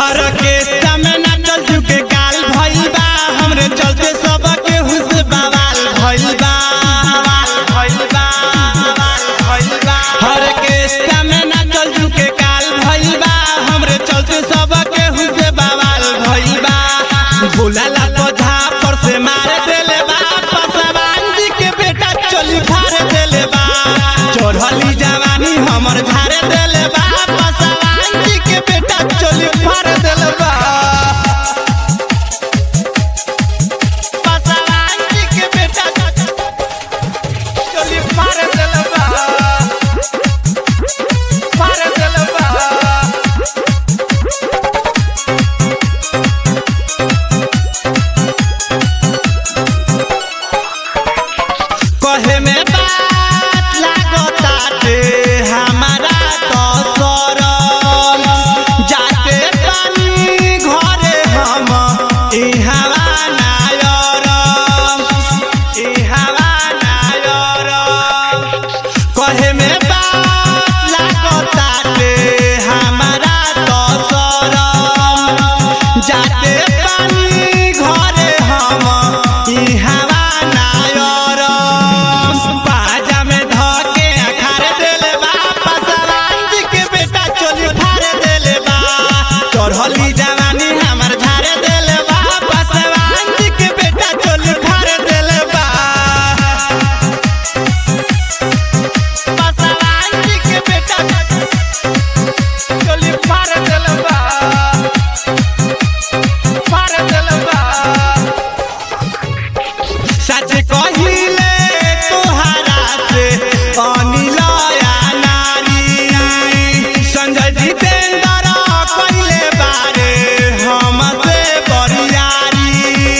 हर के समय ना चल चुके काल भइल बा हमरे चलते सब के हुस बवाल भइल बा भइल बा भइल बा हर के समय ना चल चुके काल भइल बा हमरे चलते सब के हुस बवाल भइल बा बोलाला पौधा पर से मार देले बा पसवान जी के बेटा चली फाड़ देले बा चढ़ली जवानी हमर झाड़ देले बा पसवान जी के बेटा चली फाड़ देले बा पसवान जी के बेटा चली फाड़ देले बा फाड़ देले बा कहे में बात लागताटे हमारा तो सरम जाते पानी घरे हम इहवा नायरम इहवा नायरम कहे में बात लागताटे हमारा तो सरम जाते पानी घरे हम इहवा नायरम बाजा में धके अखार देले बा पसवान जी के बेटा चोली फाड़ देले बा चढ़ली जवानी हमर झाड़ देले बा पसवान जी के बेटा चोली फाड़ देले बा पसवान जी के बेटा चोली फाड़ देले बा फाड़ देले बा सच कहिले तोहरा से अनिलया नारी संजय जितेंद्र कहिले बारे हमसे बरियारी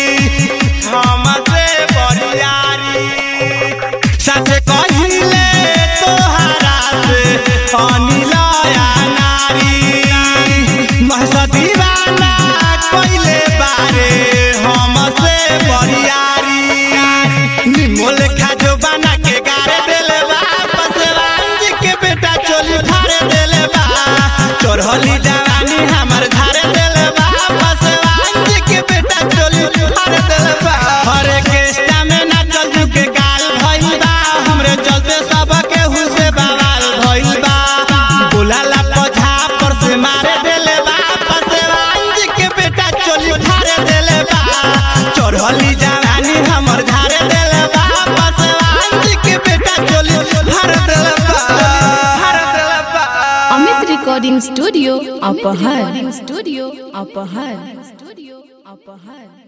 हमसे बरियारी सच कहिले तोहरा से अनिलया नारी महसा दीवाना कहिले बारे हमसे बरियारी निमोल खाजो बना के गारे देले बा पसवान जी के बेटा चोली फाड़ देले बा चढ़ली जवानी हमर झाड़ देले बा पसवान जी के बेटा चोली फाड़ देले बा हरे के में ना चल चुके गाल भइल बा हमरे चलते सब के हुसे बवाल भइल बा बोलाला पौधा पर से मारे देले बा पसवान जी के बेटा चोली फाड़ देले बा चढ़ली जवानी हमर झाड़ देले बा पसवान जी के बेटा चोली फाड़ देले बा फाड़ देले बा Amit recording studio Aphar studio Aphar studio अपहर